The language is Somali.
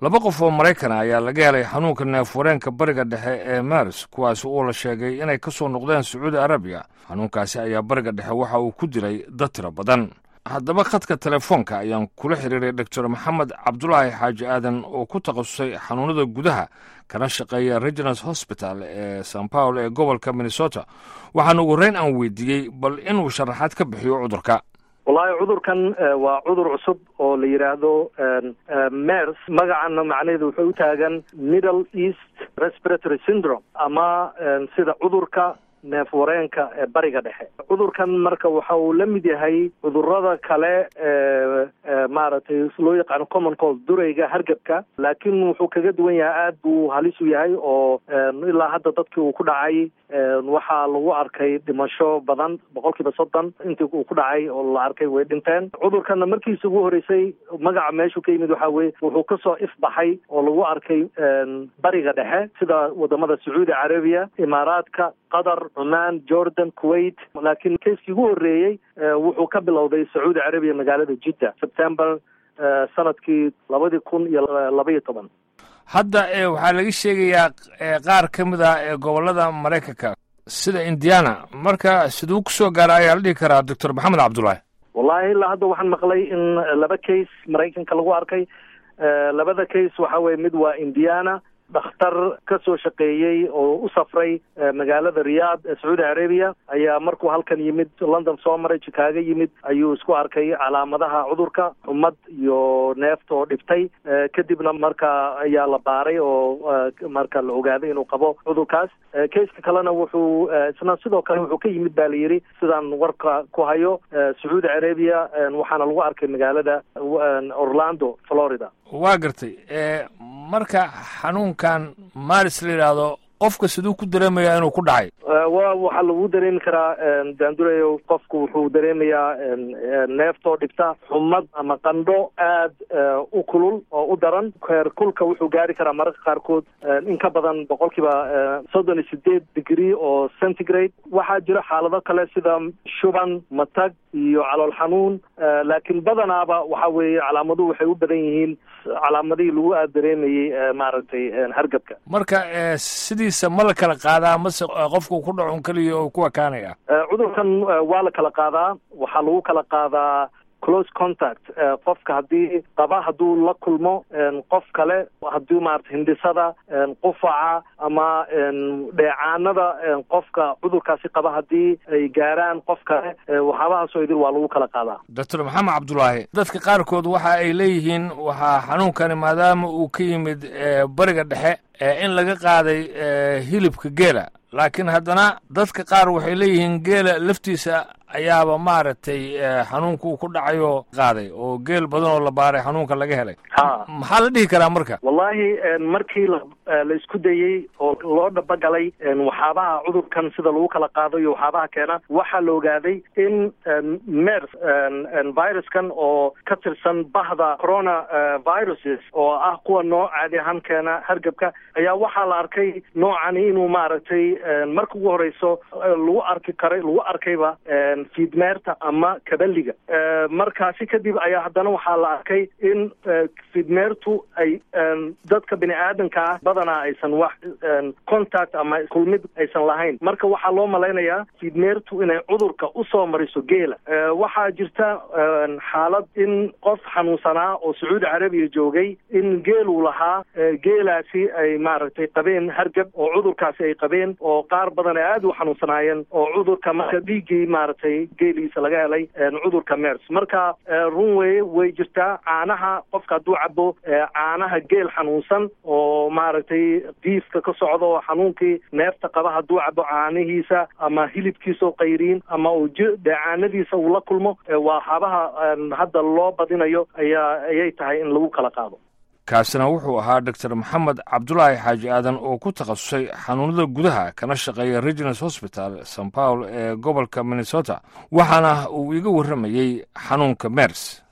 laba qof oo maraykana ayaa laga helay xanuunka neefwareenka bariga dhexe ee maris kuwaasi oo la sheegay inay ka soo noqdeen sacuudi arabiya xanuunkaasi ayaa bariga dhexe waxa uu ku dilay dad tiro badan haddaba khadka telefoonka ayaan kula xiriiray doctor maxamed cabdulaahi xaaji aadan oo ku takhasusay xanuunada gudaha kana shaqeeya reginals hosbital ee san paul ee gobolka minnesota waxaana ugu horeyn aan weydiiyey bal inuu sharaxaad ka bixiyo cudurka wallahi cudurkan waa cudur cusub oo la yidhaahdo mers magacana macnaheedu wuxuu u taagan middle east respiratory syndrome ama sida cudurka neef wareenka ee bariga dhexe cudurkan marka waxa uu la mid yahay cudurada kale ee maaragtay loo yaqaano common cold durayga hargebka laakiin wuxuu kaga duwan yahay aad buu halis u yahay oo ilaa hadda dadkii uu ku dhacay waxaa lagu arkay dhimasho badan boqol kiiba soddon intii uu ku dhacay oo la arkay way dhinteen cudurkanna markiisa ugu horreysay magaca meeshuu ka yimid waxa weye wuxuu kasoo ifbaxay oo lagu arkay bariga dhexe sida wadamada sacuudi carabiya imaaraadka qatar cumaan jordan kuwait laakiin keiskii ugu horreeyey wuxuu ka bilowday sacuudi carabiya magaalada jidda september sanadkii labadii kun iyo labaiyo toban hadda waxaa laga sheegayaa qaar ka mid ah ee gobolada maraykanka sida indiana marka siduu kusoo gaara ayaa la dhihi karaa doctor maxamed cabdullaahi wallahi ilaa hadda waxaan maqlay in laba case maraykanka lagu arkay labada case waxa weye mid waa indiana dhakhtar ka soo shaqeeyey oo u safray magaalada riyaad ee sacuudi carabiya ayaa markuu halkan yimid london soo maray chicago yimid ayuu isku arkay calaamadaha cudurka xumad iyo neefta oo dhibtay kadibna marka ayaa la baaray oo marka la ogaaday inuu qabo cudurkaas keiska kalena wuxuu isna sidoo kale wuxuu ka yimid ba la yidhi sidaan warka ku hayo sacuudi carabiya waxaana lagu arkay magaalada orlando florida waa gartay marka xanuunkan maris la yidhaahdo qofka siduu ku dareemayaa inuu ku dhacay wa waxaa lagu dareemi karaa daandurayo qofku wuxuu dareemayaa neeftoo dhibta xumad ama qandho aad u kulul oo u daran heer kulka wuxuu gaari karaa mararka qaarkood in ka badan boqol kiiba soddon iyo sideed degree oo centigrade waxaa jira xaalado kale sida shuban matag iyo calool xanuun laakiin badanaaba waxa weeye calaamaduhu waxay u badan yihiin calaamadihii lagu aad dareemayey maaragtay hargabka marka sidiisa ma la kala qaadaa mase qofku ku dhacun keliya oo ku ekaanaya cudurkan waa la kala qaadaa waxaa lagu kala qaadaa close contact qofka haddii qaba hadduu la kulmo qof kale haddii maarata hindisada qufaca ama dheecaanada qofka cudurkaasi qaba haddii ay gaaraan qof kale waxyaabahaasoo idil waa lagu kala qaadaa doctor maxamed cabdulaahi dadka qaarkood waxa ay leeyihiin waxaa xanuunkani maadaama uu ka yimid bariga dhexe in laga qaaday hilibka geela laakiin haddana dadka qaar waxay leeyihiin geela laftiisa ayaaba maaragtay xanuunka uu ku dhacayo qaaday oo geel badan oo la baaray xanuunka laga helay maxaa la dhihi karaa marka wallahi markii la la isku dayey oo loo dhabagalay waxyaabaha cudurkan sida lagu kala qaado iyo waxyaabaha keena waxaa la ogaaday in mers viruskan oo ka tirsan bahda corona viruses oo ah kuwa noo caadi ahaan keena hargebka ayaa waxaa la arkay noocani inuu maaragtay marka ugu horeyso lagu arki karay lagu arkayba fiidmeerta ama kabaliga markaasi kadib ayaa haddana waxaa la arkay in fiidmeertu ay dadka bini aadanka ah badanaa aysan wax contact ama kulmid aysan lahayn marka waxaa loo malaynayaa fiidmeertu inay cudurka usoo mariso geela waxaa jirta xaalad in qof xanuunsanaa oo sacuudi carabiya joogay in geeluu lahaa geelaasi ay maaragtay qabeen hargab oo cudurkaasi ay qabeen oo qaar badan ay aada u xanuunsanaayeen oo cudurka marka dhiiggii maaragtay geeliisa laga helay cudurka mers marka run weye way jirtaa caanaha qofka hadduu cabo caanaha geel xanuunsan oo maaragtay diifka ka socda oo xanuunkii neefta qaba hadduu cabo caanihiisa ama hilibkiisa oo qayriin ama uu dheecaanadiisa uu la kulmo waxaabaha hadda loo badinayo ayaa ayay tahay in lagu kala qaado kaasina wuxuu ahaa doctor maxamed cabdulaahi xaaji aadan oo ku takhasusay xanuunada gudaha kana shaqeeya reginals hosbital san paul ee gobolka minnesota waxaana uu iga warramayey xanuunka mers